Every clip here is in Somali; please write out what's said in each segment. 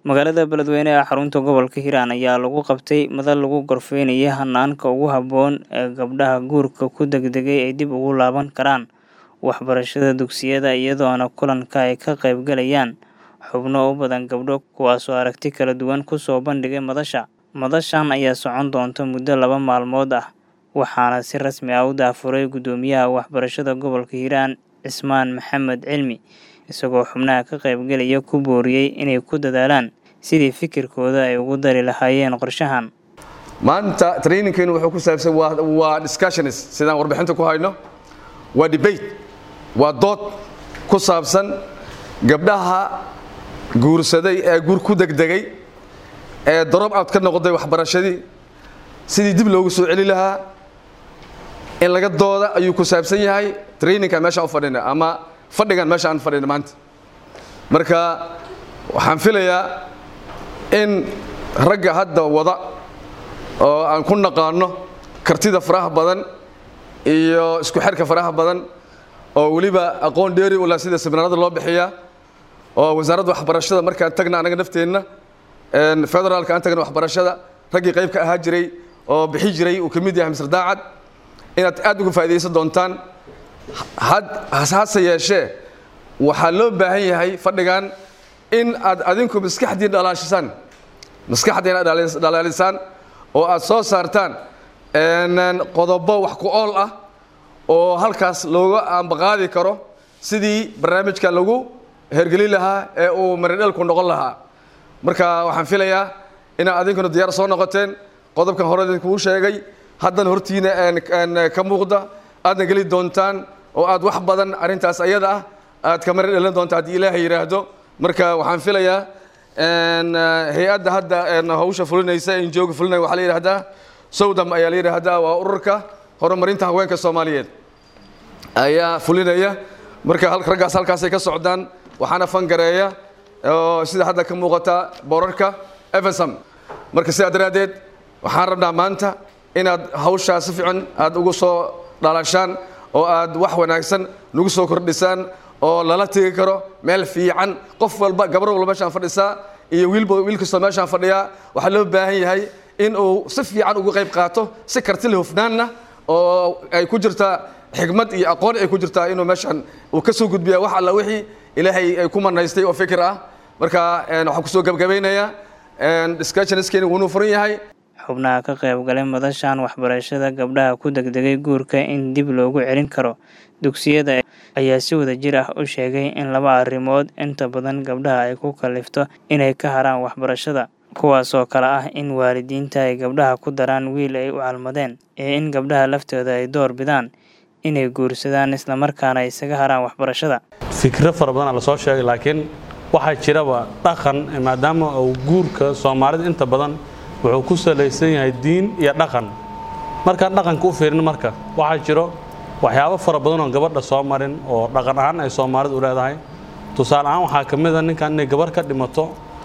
Magaalada Beledweyne ee xarunta gobolka Hiiraan ayaa lagu qabtay madal lagu gorfeynayay hanaanka ugu habboon ee gabdhaha guurka ku degdegay ay dib ugu laaban karaan waxbarashada dugsiyada iyadoona kulanka ay ka qaybgalayaan xubno u badan gabdho kuwaasoo aragti kala duwan kusoo bandhigay madasha. Madashan ayaa socon doonta muddo laba maalmood ah waxaana si rasmi ah u daahfuray Guddoomiyaha Waxbarashada Gobolka Hiiraan Cismaan Maxamed Cilmi isagoo xubnaha ka qaybgalaya ku booriyay inay ku dadaalaan sidii fikirkooda ay ugu dari lahaayeen qorshahan. maanta trainingkeenu wuxuu ku saabsan waa waa discussions sidaan warbixinta ku hayno waa debate waa dood ku saabsan gabdhaha guursaday ee guur ku degdegay ee drop out ka noqday waxbarashadii sidii dib loogu soo celi lahaa in laga dooda ayuu ku saabsan yahay trainingka meeshaan u fadhina ama fadhigan meesha aan fadhina maanta marka waxaan filayaa in ragga hadda wada oo aan ku naqaano kartida faraha badan iyo isku xirka faraha badan oo weliba aqoon dheeri u leh sida seminaarada loo bixiyaa oo wasaaradda waxbarashada markaan tagna anaga nafteenna federaalka aan tagna waxbarashada raggii qayb ka ahaa jiray oo bixi jiray uu ka mid yahay misr daacad inaad aad uga faa'iidaysan doontaan hase yeeshee waxaa loo baahan yahay fadhigan in aad adinku maskaxdiin dhalaashisaan maskaxdiina dhalaalisaan oo aad soo saartaan qodobo wax ku ool ah oo halkaas looga ambaqaadi karo sidii barnaamijkan lagu hergelin lahaa ee uu maridhalku noqon lahaa marka waxaan filayaa inaad adinkuna diyaar soo noqoteen qodobkan hore idinkuu sheegay haddana hortiina ka muuqda aadna geli doontaan oo aad wax badan arrintaas ayada ah aad ka mari dhalin doonta haddii ilaahay yidhaahdo marka waxaan filayaa hay-adda hadda hawsha fulinaysa injooga fulinaya waxaa la yidhahdaa sowdam ayaa la yidhaahdaa waa ururka horumarinta haweenka soomaaliyeed ayaa fulinaya marka raggaas halkaasay ka socdaan waxaana fangareeya oo sida hadda ka muuqata boorarka efesam marka sidaa daraaddeed waxaan rabnaa maanta inaad hawshaa si fiican aad ugu soo dhalashaan oo aad wax wanaagsan nagu soo kordhisaan oo lala tegi karo meel fiican qof walba gabar walba meeshaan fadhisaa iyo wiilba wiil kastoo meeshaan fadhiyaa waxaa loo baahan yahay in uu si fiican uga qayb qaato si karti le hufnaanna oo ay ku jirtaa xigmad iyo aqoon ay ku jirtaa inuu meeshaan uu ka soo gudbiya wax alla wixii ilaahay ay ku manaystay oo fikir ah marka waxaan kusoo gabgabaynayaa discussioniskeeni wuunuu furan yahay xubnaha ka qaybgalay madashan waxbarashada gabdhaha ku degdegay guurka in dib loogu celin karo dugsiyada ayaa si wada jir ah u sheegay in laba arrimood inta badan gabdhaha ay ku kallifto inay ka haraan waxbarashada kuwaasoo kale ah in waalidiinta ay gabdhaha ku daraan wiil ay u calmadeen iyo in gabdhaha laftooda ay door bidaan inay guursadaan islamarkaana ay isaga haraan waxbarashada fikro fara badanaa lasoo sheegay laakiin waxaa jiraba dhaqan maadaama uu guurka soomaalida inta badan wuxuu ku salaysan yahay diin iyo dhaqan markaan dhaqanka u fiirin marka waxaa jiro waxyaabo fara badan oo gabadha soo marin oo dhaqan ahaan ay soomaalidu u leedahay tusaale ahaan waxaa ka mid a ninkan inay gabar ka dhimato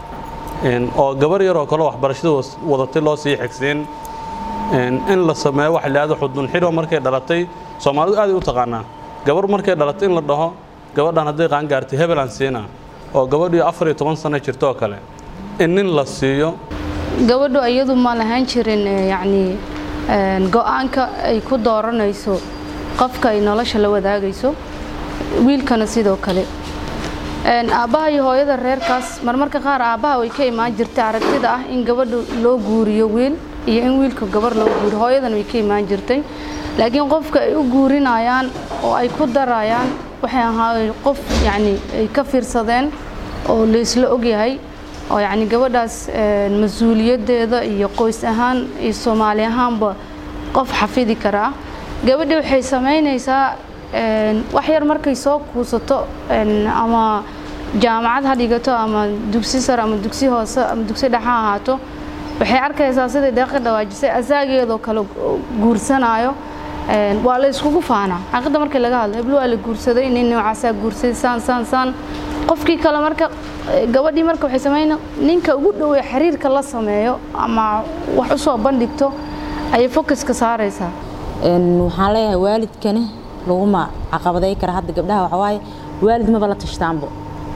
oo gabar yaroo kale waxbarashada wadatay loo sii xigsiin in la sameeyo waxa lahahdo xudun xidho markay dhalatay soomaalidu aaday u taqaanaa gabar markay dhalatay in la dhaho gabadhan hadday qaangaartay hebelaan siina oo gabadhii afar iyo toban sano jirto oo kale in nin la siiyo gabadhu iyadu ma lahaan jirin yacni go-aanka ay ku dooranayso qofka ay nolosha la wadaagayso wiilkana sidoo kale aabbaha iyo hooyada reerkaas marmarka qaar aabbaha way ka imaan jirtay aragtida ah in gabadha loo guuriyo wiil iyo in wiilka gabar loo guuriyo hooyadana way ka imaan jirtay laakiin qofka ay u guurinayaan oo ay ku darayaan waxay ahaay qof yacni ay ka fiirsadeen oo laysla ogyahay oo yacni gabadhaas mas-uuliyaddeeda iyo qoys ahaan iyo soomaali ahaanba qof xafidi karaa gabadhi waxay samaynaysaa wax yar markay soo kuusato ama jaamacad ha dhigato ama dugsi sare ama dugsi hoose ama dugsi dhexe ha ahaato waxay arkaysaa siday deeqa dhawaajisay asaageedoo kale guursanaayo waa la iskugu faanaa xaaqidda markii laga hadlo heblo waa la guursaday nin noocaasaa guursaday saan saan saan qofkii kale marka gabadhii marka waxay samayna ninka ugu dhowey xiriirka la sameeyo ama wax u soo bandhigto ayay focuska saaraysaa waxaan leeyahay waalidkani laguma caqabaday kara hadda gabdhaha waxawaaye waalid maba la tashtaanbo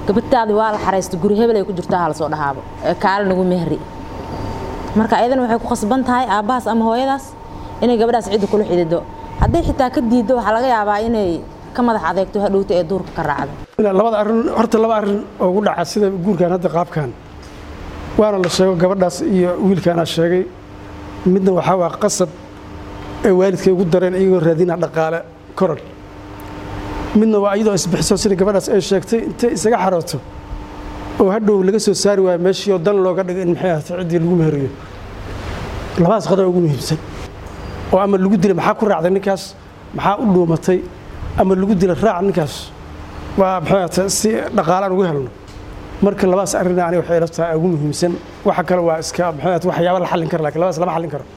gabadtaadi waa la xaraystay guri hebel ay ku jirtaa ha lasoo dhahaabo ee kaale nagu mehri marka ayadana waxay ku khasban tahay aabbahaas ama hooyadaas inay gabadhaas cidda kula xidido hadday xitaa ka diiddo waxaa laga yaabaa inay ka madax adeegto hadhowta ee duurka ka raacdo labada arrin horta laba arrin oo ugu dhaca sida guurkan hadda qaabkan waana la sheego gabadhaas iyo wiilkaanaa sheegay midna waxaa waa qasab ee waalidkay ugu dareen iyagoo raadina dhaqaale koran midna waa iyadoo isbixiso sida gabadhaas ay sheegtay intay isaga xarooto oo hadhow laga soo saari waayo meeshii oo dan looga dhigay in maxay ahata ciddii lagu meheriyo labadaas qodob ugu muhiimsan oo ama lagu dilay maxaa ku raacday ninkaas maxaa u dhuumatay ama lagu dilay raac ninkaas waa maxay ahata si dhaqaalaan ugu helno marka labadaas arrin aniga waxay ila tahay ugu muhiimsan waxa kale waa iska maxay ahata waxyaaba la xallin kara laakiin labadaas lama xallin karo